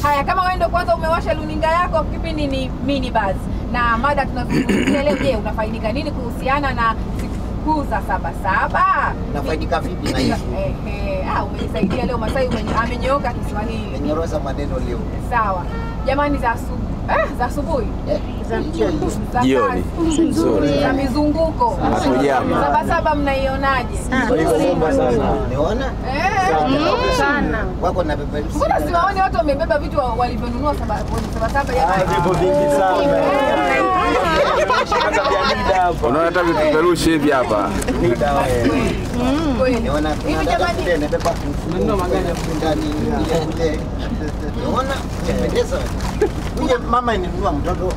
Haya, kama wewe ndio kwanza umewasha luninga yako, kipindi ni Mini Buzz na mada tunazungumzia leo, je, unafaidika nini kuhusiana na sikukuu za Sabasaba? nafaidika vipi na hivi Ehe, ah, umejisaidia leo Masai umenye- amenyooka Kiswahili. menyoroza maneno leo Sawa jamani, za asubuhi eh, za asubuhi Eh, hiyo hiyo. za Jioni. kazi, Nzuri. za mizunguko Hapo jama. Sabasaba mnaionaje? Umeona Eh, sana. wako na peperusi Mbona siwaoni watu wamebeba vitu wa- walivyonunua saba- Sabasaba jamani? Vipo vingi sana. Hata vya nida hapa. Unaona hata vipeperushi hivi hapa. Nida wewe. Kweli. Niona Hivi kuna dada jamani, kule anabeba mfuko ndani ile kule. Niona inapendeza. Huyo mama ininunua mtoto.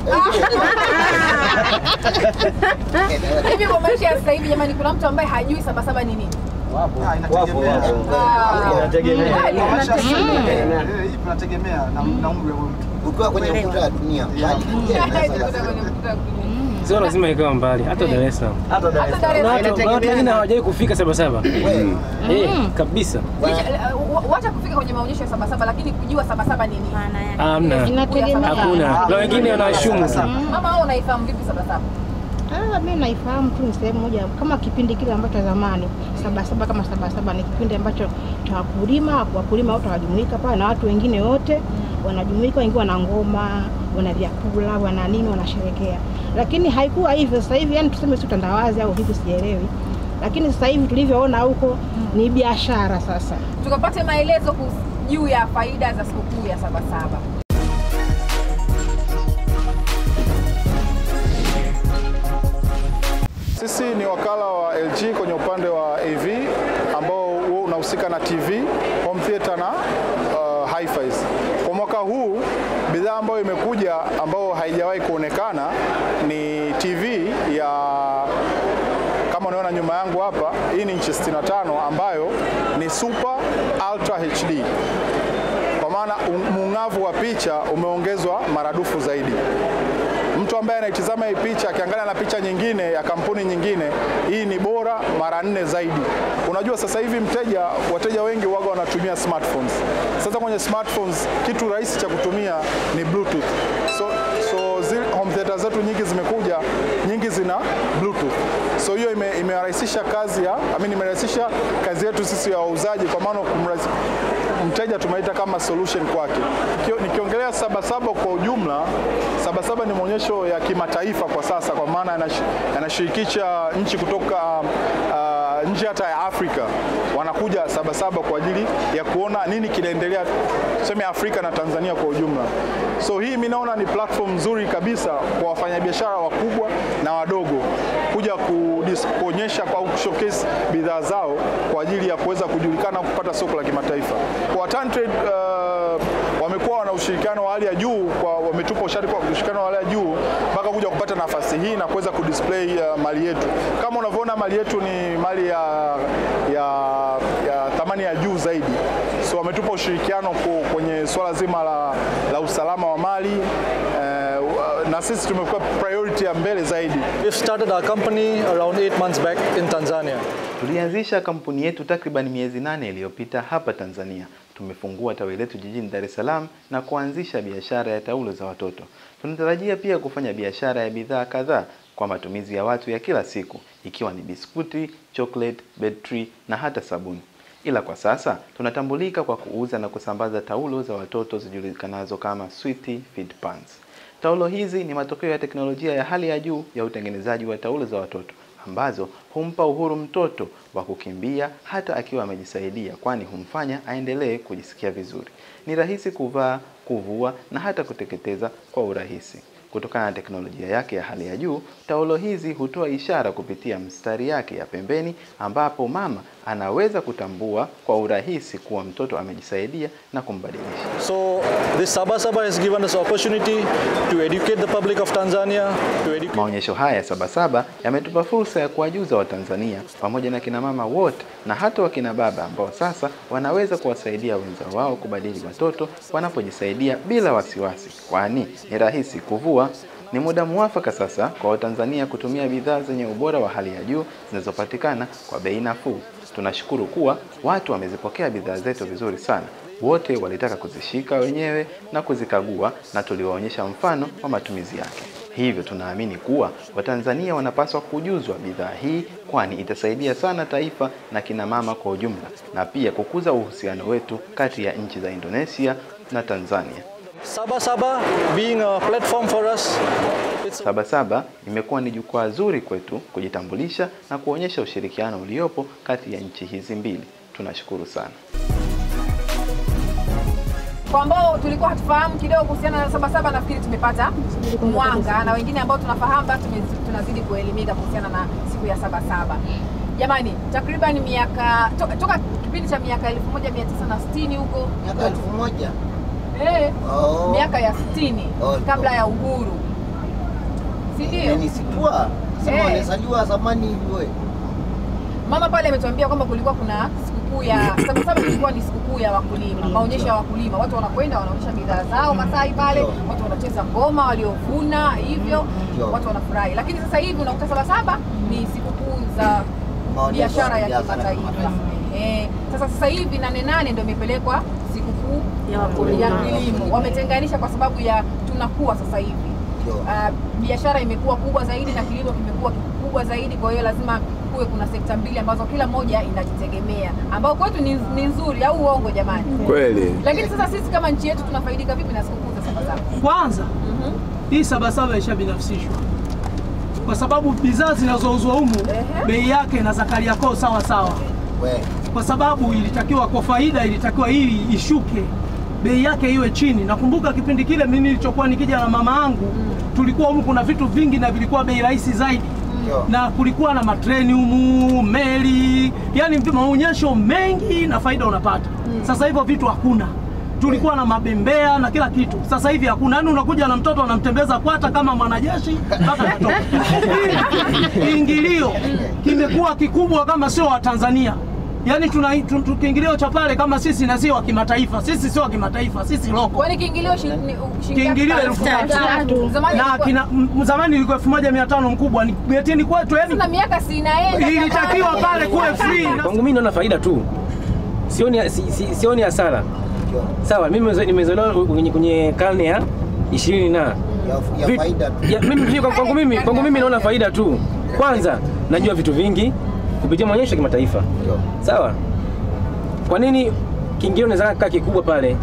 hivi kwa maisha ya sasa hivi jamani, kuna mtu ambaye hajui Sabasaba ni nini? Wapo, wapo. Ah. Inategemea. Kweli. tunategemea na na umri wa huyo mtu. Ukiwa kwenye ukuta wa dunia. Tukuta kwenye mkutano wa dunia. Sio lazima ikawa mbali, hata Dar es Salaam. Hata Dar Hata es Dar es Salaam. Kuna watu- kuna watu wengine hawajawahi kufika Sabasaba. Wewe, Eh, kabisa. Licha- wa- Wacha kufika kwenye maonyesho ya Sabasaba, lakini kujua Sabasaba ni nini? Maana yake. Hamna. Inategemea. Hakuna. Na wengine wanashumu tu. Mama, wewe unaifahamu vipi Sabasaba? Ah, mimi naifahamu tu ni sehemu moja kama kipindi kile ambacho zamani Sabasaba kama Sabasaba ni kipindi ambacho cha wakulima, wakulima wote wanajumuika pale na watu wengine wote wanajumuika, wengine wana ngoma, wana vyakula, wana nini, wanasherekea. Lakini haikuwa hivyo sasa hivi, yani tuseme si utandawazi au vipi, sielewi. Lakini sasa hivi tulivyoona huko ni biashara sasa. Tukapate maelezo kuhusu- juu ya faida za sikukuu ya Sabasaba. Sisi ni wakala wa LG kwenye upande wa AV ambao huo unahusika na TV, home theater na uh, hi-fis. Kwa mwaka huu bidhaa ambayo imekuja ambayo haijawahi kuonekana ni TV ya kama unaona nyuma yangu hapa, hii ni inchi 65 ambayo ni Super Ultra HD kwa maana un- muung'avu wa picha umeongezwa maradufu zaidi. Mtu ambaye anaitizama hii picha akiangalia na picha nyingine ya kampuni nyingine, hii ni bora mara nne zaidi. Unajua sasa hivi mteja, wateja wengi waga wanatumia smartphones. Sasa kwenye smartphones kitu rahisi cha kutumia ni Bluetooth. So, so zile home theater zetu nyingi zimekuja, nyingi zina Bluetooth. So hiyo ime, imerahisisha kazi ya I mean, imerahisisha kazi yetu sisi ya wauzaji, kwa maana kumrahisi- mteja tumeita kama solution kwake. Nikio- Nikiongelea Sabasaba kwa ujumla, Sabasaba ni maonyesho ya kimataifa kwa sasa, kwa maana yanash- yanashirikisha nchi kutoka uh, nje hata ya Afrika wanakuja Sabasaba kwa ajili ya kuona nini kinaendelea tuseme Afrika na Tanzania kwa ujumla. So hii mi naona ni platform nzuri kabisa kwa wafanyabiashara wakubwa na wadogo kuja kudis- kuonyesha au kushowcase bidhaa zao kwa ajili ya kuweza kujulikana kupata soko la kimataifa. Kwa Tantrade uh, wamekuwa wana ushirikiano wa hali ya juu kwa wametupa ushari kwa ushirikiano wa hali ya juu mpaka kuja kupata nafasi hii na kuweza kudisplay uh, mali yetu. Kama unavyoona mali yetu ni mali ya, ya, ya thamani ya juu zaidi, so wametupa ushirikiano ku- kwenye swala zima la, la usalama wa mali eh, na sisi tumekuwa priority ya mbele zaidi. We've started our company around eight months back in Tanzania. Tulianzisha kampuni yetu takriban miezi nane iliyopita hapa Tanzania. Tumefungua tawi letu jijini Dar es Salaam na kuanzisha biashara ya taulo za watoto. Tunatarajia pia kufanya biashara ya bidhaa kadhaa kwa matumizi ya watu ya kila siku, ikiwa ni biskuti, chocolate, betri na hata sabuni. Ila kwa sasa tunatambulika kwa kuuza na kusambaza taulo za watoto zijulikanazo kama Sweety Feed Pants. Taulo hizi ni matokeo ya teknolojia ya hali ya juu ya utengenezaji wa taulo za watoto ambazo humpa uhuru mtoto wa kukimbia hata akiwa amejisaidia, kwani humfanya aendelee kujisikia vizuri. Ni rahisi kuvaa, kuvua na hata kuteketeza kwa urahisi. Kutokana na teknolojia yake ya hali ya juu, taulo hizi hutoa ishara kupitia mstari yake ya pembeni, ambapo mama anaweza kutambua kwa urahisi kuwa mtoto amejisaidia na kumbadilisha. So this Sabah Sabah has given us opportunity to educate the public of Tanzania, to educate Maonyesho haya ya Sabasaba yametupa fursa ya kuwajuza Watanzania pamoja na kina mama wote na hata wakina baba ambao sasa wanaweza kuwasaidia wenzao wao kubadili watoto wanapojisaidia bila wasiwasi, kwani ni rahisi kuvua. Ni muda muafaka sasa kwa Watanzania kutumia bidhaa zenye ubora wa hali ya juu zinazopatikana kwa bei nafuu. Tunashukuru kuwa watu wamezipokea bidhaa zetu vizuri sana, Wote walitaka kuzishika wenyewe na kuzikagua na tuliwaonyesha mfano wa matumizi yake. Hivyo tunaamini kuwa Watanzania wanapaswa kujuzwa bidhaa hii kwani itasaidia sana taifa na kina mama kwa ujumla na pia kukuza uhusiano wetu kati ya nchi za Indonesia na Tanzania. Sabah being a platform for us, it's Sabasaba imekuwa ni jukwaa zuri kwetu kujitambulisha na kuonyesha ushirikiano uliopo kati ya nchi hizi mbili. Tunashukuru sana. Kwa ambao tulikuwa hatufahamu kidogo kuhusiana na Sabasaba, nafikiri tumepata mwanga, na wengine ambao tunafahamu basi tume- tunazidi kuelimika kuhusiana na siku ya Sabasaba. Jamani, takriban miaka toka, toka kipindi cha miaka 1960 huko Miaka elfu moja. eh, Oh. miaka ya 60 Oh, kabla ya uhuru, si ndio? Umenisitua. Sema Eh. walizaliwa zamani hivi wewe. Mama pale ametuambia kwamba kulikuwa kuna sikukuu ya Sabasaba, ilikuwa ni sikukuu ya wakulima, maonyesho ya wakulima. Watu wanakwenda wanaonyesha bidhaa zao Masai pale, Ndio. watu wanacheza ngoma waliovuna hivyo, Ndio. watu wanafurahi. Lakini sasa hivi unakuta Sabasaba ni sikukuu za Maonyesho biashara ya biashara kimataifa. kimataifa. Eh, sasa sasa hivi nane nane ndio imepelekwa sikukuu Ya wakulima. ya kilimo, wametenganisha kwa sababu ya tunakuwa sasa hivi Ndio. Ah, biashara imekuwa kubwa zaidi na kilimo kimekuwa kikubwa zaidi. Kwa hiyo lazima kuwe kuna sekta mbili ambazo kila moja inajitegemea, ambao kwetu ni, ni nzuri au uongo jamani? Kweli. Lakini sasa sisi kama nchi yetu tunafaidika vipi na sikukuu za Sabasaba? Kwanza hii Sabasaba ishabinafsishwa kwa sababu bidhaa zinazouzwa humu Ehe. bei yake na za Kariakoo sawa sawa, We. kwa sababu ilitakiwa kwa faida, ilitakiwa hii ishuke bei yake iwe chini. Nakumbuka kipindi kile mimi nilichokuwa nikija na mama yangu, tulikuwa humu kuna vitu vingi na vilikuwa bei rahisi zaidi Ndio. na kulikuwa na matreni humu, meli, yani maonyesho mengi na faida unapata. Sasa hivyo vitu hakuna. Tulikuwa na mabembea na kila kitu, sasa hivi hakuna. Yani unakuja na mtoto unamtembeza kwata kama mwanajeshi mpaka natoka. Kiingilio kimekuwa kikubwa kama sio wa Tanzania. Yaani tuna tu- tu- kiingilio cha pale kama sisi na sio wa kimataifa. Sisi sio wa kimataifa, sisi loko. Kwani kiingilio shi- ni- shilingi Kiingilio ngapi? elfu tatu. Zamani Na ilikuwa- kina, m- zamani ilikuwa elfu moja mia tano mkubwa, ni getini kwetu yani Sasa miaka si inaenda ilitakiwa jamani. pale kuwe free. na- Kwangu mimi naona faida tu, sioni si, si, sioni hasara. Ndio. Sawa, mimi nimezo- nimezaliwa kwenye, kwenye karne ya ishirini na Ya, ya Vitu- faida tu. ya, mimi, mimi, kwangu mimi kwangu mimi naona faida tu. Kwanza najua vitu vingi kupitia maonyesho ya kimataifa. Ndio. Sawa, kwa nini kiingilio inaweza kaa kikubwa pale?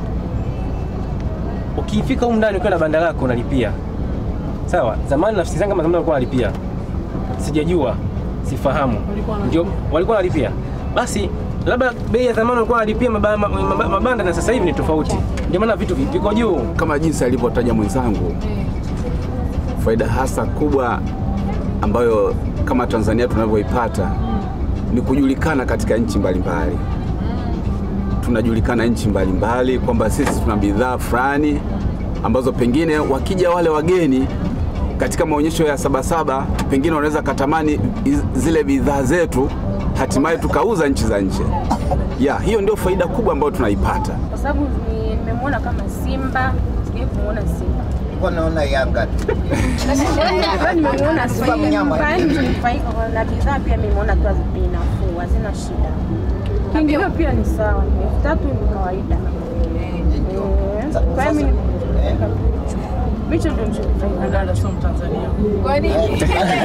Ukifika humu ndani ukiwa na banda lako unalipia. Sawa, zamani nafsi zangu kama zamani walikuwa wanalipia, sijajua, sifahamu, Walikuwa wanalipia. ndio walikuwa wanalipia. Basi labda bei ya zamani walikuwa wanalipia maba- maba- mabanda na sasa hivi ni tofauti, ndio maana vitu vi- viko juu. Kama jinsi alivyotaja mwenzangu, faida hasa kubwa ambayo kama Tanzania tunavyoipata ni kujulikana katika nchi mbalimbali. Tunajulikana nchi mbalimbali kwamba sisi tuna bidhaa fulani ambazo pengine wakija wale wageni katika maonyesho ya Sabasaba, pengine wanaweza katamani iz- zile bidhaa zetu, hatimaye tukauza nchi za nje. Ya, hiyo ndio faida kubwa ambayo tunaipata. kwa sababu ni- nimemwona kama Simba, sijai kumwona Simba. Nilikuwa naona Yanga tu. Leo nimemwona Simba mnyama. Simba, yani tulifaika na bidhaa pia nimeona tu bei nafuu, hazina shida. Kiingilio pia ni sawa, ni elfu tatu ni kawaida. Ndio. Eh, Sa- Kwa hiyo mimi Eh. hicho ndio nilichokifaika Dada nacho. sio Mtanzania. Kwa nini?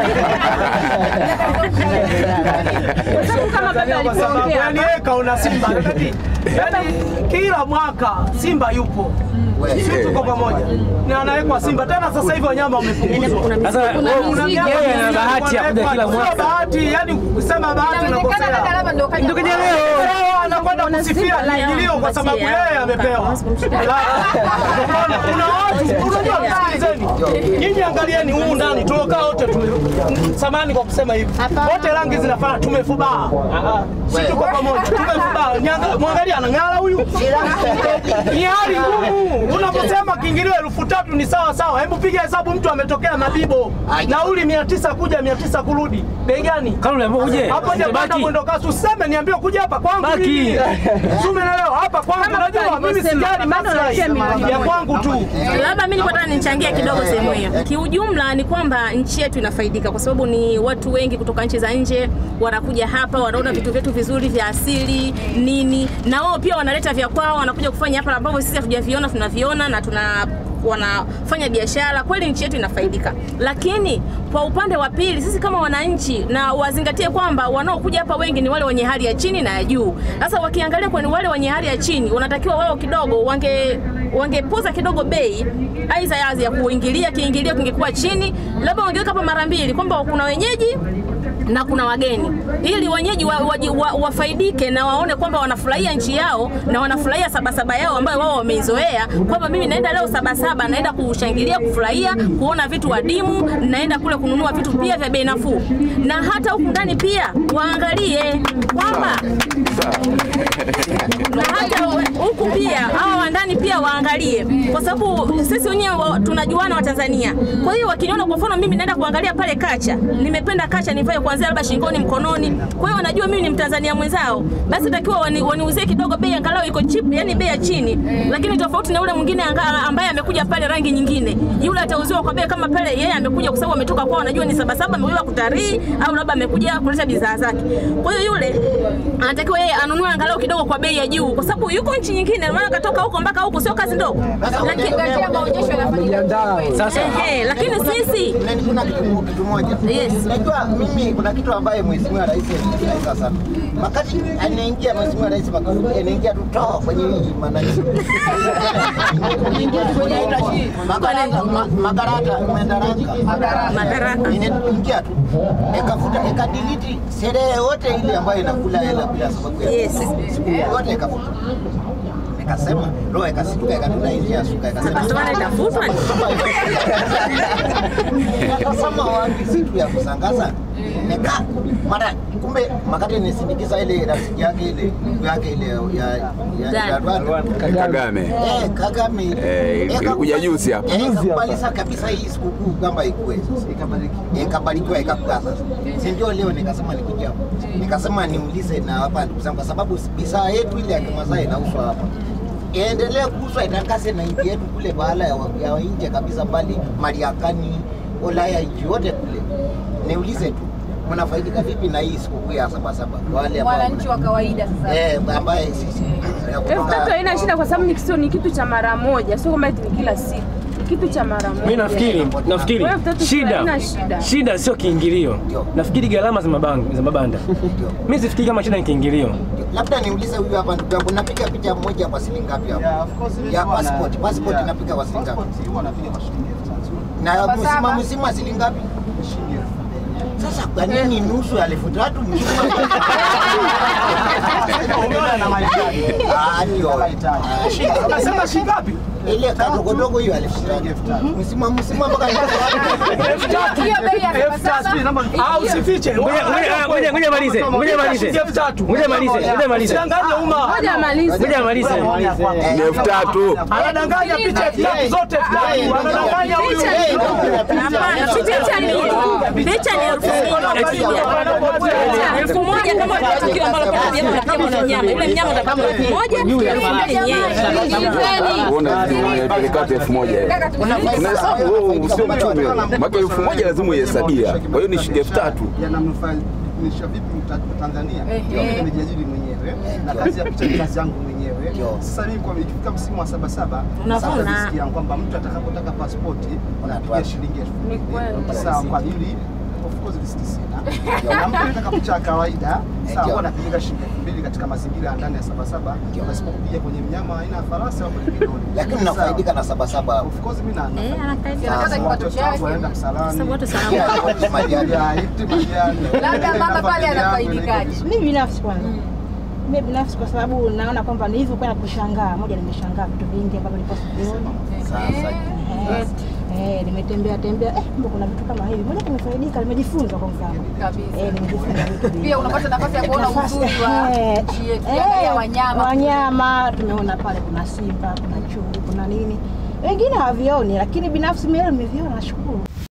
Kwa sababu kama baba Kwa sababu alivyoongea yani yeye kaona Simba. Yaani- Yaani kila mwaka Simba yupo. We. Sisi tuko pamoja. Na anawekwa Simba. Tena sasa hivi wanyama wamepunguzwa. Sasa wewe Kuna yeye miaka ana bahati ya kuja kila Sio mwaka. bahati, yani kusema bahati Inawezekana dada unakosea. labda ndio kaja Ndio kaja kwa- leo. Leo anakwenda Kuna kusifia Simba leo kiingilio kwa sababu anampatia. yeye amepewa. Unaona, Kuna watu, unajua msikilizeni. Nyinyi angalieni humu ndani tulokaa wote tume samani kwa kusema hivi. Wote rangi zinafana tumefubaa. Si tuko pamoja, tumefubaa. Nyanga- Mwangalia anang'ara huyu. Ni hali ngumu. Unaposema kiingilio elfu tatu ni sawa sawa. Hebu piga hesabu mtu ametokea Mabibo. Nauli mia tisa kuja mia tisa kurudi. Bei gani? Kama uliambiwa uje, Hapo ndio baki. bado mwendo kasi. Useme niambie kuja hapa kwangu. Baki. mimi. Si umeelewa? Hapa kwangu Kama unajua mimi alivyosema, sijali bado maslahi analipia milioni ya moja. kwangu tu. Labda mimi nilikuwa nataka nichangie kidogo sehemu hiyo. Kiujumla ni kwamba nchi yetu inafaidika kwa sababu ni watu wengi kutoka nchi za nje wanakuja hapa, wanaona vitu vyetu vizuri vizuri vya asili nini, na wao pia wanaleta vya kwao, wanakuja kufanya hapa ambavyo sisi hatujaviona, tunaviona na tuna wanafanya biashara kweli, nchi yetu inafaidika. Lakini kwa upande wa pili, sisi kama wananchi, na wazingatie kwamba wanaokuja hapa wengi ni wale wenye hali ya chini na ya juu. Sasa wakiangalia kwenye wale wenye hali ya chini, wanatakiwa wao kidogo wange wangepuza kidogo bei aidha yazi ya kuingilia, kiingilio kingekuwa chini, labda wangeweka hapa mara mbili, kwamba kuna wenyeji na kuna wageni ili wenyeji wa, wa, wa, wafaidike na waone kwamba wanafurahia nchi yao na wanafurahia sabasaba yao ambayo wao wameizoea, kwamba mimi naenda leo sabasaba, naenda kushangilia, kufurahia, kuona vitu adimu, naenda kule kununua vitu pia vya bei nafuu, na hata huku ndani pia waangalie kwamba na hata huku pia hawa wa ndani pia waangalie, kwa sababu sisi wenyewe wa- tunajuana wa Tanzania. Kwa hiyo wakiniona, kwa mfano mimi naenda kuangalia pale kacha, nimependa kacha nivae kuanzia labda shingoni, mkononi, kwa hiyo wanajua mimi ni Mtanzania mwenzao, basi takiwa wani, waniuzie kidogo bei angalau iko cheap, yani bei ya chini, lakini tofauti na yule mwingine anga- ambaye amekuja pale rangi nyingine, yule atauziwa kwa bei kama pale yeye amekuja kwa sababu ametoka kwao, anajua ni sabasaba, amekuja kutalii au labda amekuja kuleta bidhaa zake. Kwa hiyo yule anatakiwa yeye anunue angalau kidogo kwa bei ya juu, kwa sababu yuko nchi nyingine, maana katoka huko mpaka huko, sio kazi ndogo. Lakini maonyesho yanafanyika sasa, ehe, lakini sisi kuna kitu kitu moja. Yes. Najua mimi kuna kitu ambaye Mheshimiwa Rais anaeleza sana. Wakati anaingia Mheshimiwa Rais Magufuli anaingia tu toa kwenye hii manani. Madaraka ma- madaraka madaraka madaraka inaingia tu ikafuta ikadelete sherehe yote ile ambayo inakula hela bila sababu ya Yes. siku yote ikafuta ikasema roho ikasituka ikatunda nje ya suka ikasema Sabasaba itafutwa? Nikasema wapi siku ya kusangaza nika mara kumbe makati nisindikiza ile rafiki yake ile ndugu yake ile ya ya Gani? ya Rwanda. Kagame. Eh, Kagame. Eh, ilikuja juzi hapa. Eh, ikakubali sasa kabisa hii sikukuu kwamba ikue sasa ikabarikiwa ikabarikiwa ikakuwa sasa. Si ndio leo nikasema nikuja hapa. Nikasema niulize na hapa ndugu zangu kwa sababu bidhaa yetu ile ya Kimasai inauzwa hapa. Iendelee kuuzwa itakase na nchi yetu kule bahala ya, ya nje kabisa mbali Mariakani, Ulaya nchi yote kule. Niulize tu mnafaidika vipi na hii sikukuu ya Sabasaba kwa wale ambao wananchi wa kawaida sasa. eh ambaye sisi ya Elfu kutoka- tatu haina shida kwa sababu ni kisio ni kitu cha mara moja, sio kama eti ni kila siku. Ni kitu cha mara moja. Mimi nafikiri nafikiri Kwa elfu tatu shida haina shida. shida sio kiingilio, nafikiri gharama za mabanda za mabanda. Mimi sifikiri kama shida ni kiingilio. labda niulize huyu hapa ndugu yangu, napiga picha moja kwa shilingi ngapi hapa? Ya passport, passport napiga kwa shilingi ngapi? Na Sabasaba. mzima mzima shilingi ngapi? Sasa kwa nini nusu ya elfu tatu mzima? Ah, ndio. Ah, Unasema shilingi ngapi? Ile kadogodogo hiyo elfu tatu. Mzima mzima mpaka Hiyo bei ya Sabasaba. Ah, usifiche. Ngoja ngoja ngoja ngoja malize. Ngoja malize. Shilingi elfu tatu. Ngoja malize. Ngoja malize. Usidanganye umma. Ngoja amalize. Ngoja malize. Ni elfu tatu. Anadanganya picha elfu tatu zote elfu tatu. Anadanganya huyu. Hapana, si picha mbili. Picha ni elfu moja. Elfu moja kama utapata kilo ambalo kwa sababu unapiga kuna nyama. Yule mnyama utapata elfu moja, elfu mbili ni yeye. Uona peleka watu elfu moja. Unahesabu wewe usio mchumi. Maka elfu moja lazima uihesabia. Kwa hiyo ni shilingi elfu tatu. yanamnufaisha vipi mta- Tanzania? Ehe. Mimi nimejiajiri mwenyewe na kazi ya picha ni kazi yangu mwenyewe. Sasa mimi kwa ikifika msimu wa Sabasaba Unavuna. sasa nasikia kwamba mtu atakapotaka pasipoti unapiga shilingi elfu Ni kweli. sawa kwa ajili of course riski sina. Na mtu anataka picha ya kawaida sawa huwa anapiga shilingi elfu mbili katika mazingira ya ndani ya Sabasaba pasipokupiga kwenye mnyama aina ya farasi au kwenye midoli. Lakini nafaidika na Sabasaba hapo. Of course mimi na Eh, anafaidika. Anapata kipato chake. Waenda msalani. Sababu wote Pia salama. ipate majani. Ya, iti majani. Labda mama pale anafaidikaje? Mimi binafsi kwanza, mimi binafsi kwa sababu naona kwamba nilivyo kwenda kushangaa, moja nimeshangaa vitu vingi ambavyo nilikuwa sivioni. Sasa Eh, eh, nimetembea tembea, eh, kumbe kuna vitu kama hivi. Moja nimefaidika, nimejifunza kwa mfano. Kabisa. Eh, nimejifunza vitu vingi. Pia unapata nafasi ya kuona Nafasi, uzuri wa eh, nchi yetu. eh, Ukiangalia wanyama. wanyama tumeona pale, kuna simba, kuna chui, kuna nini, wengine hawavioni, lakini binafsi mimi leo nimeviona, nashukuru.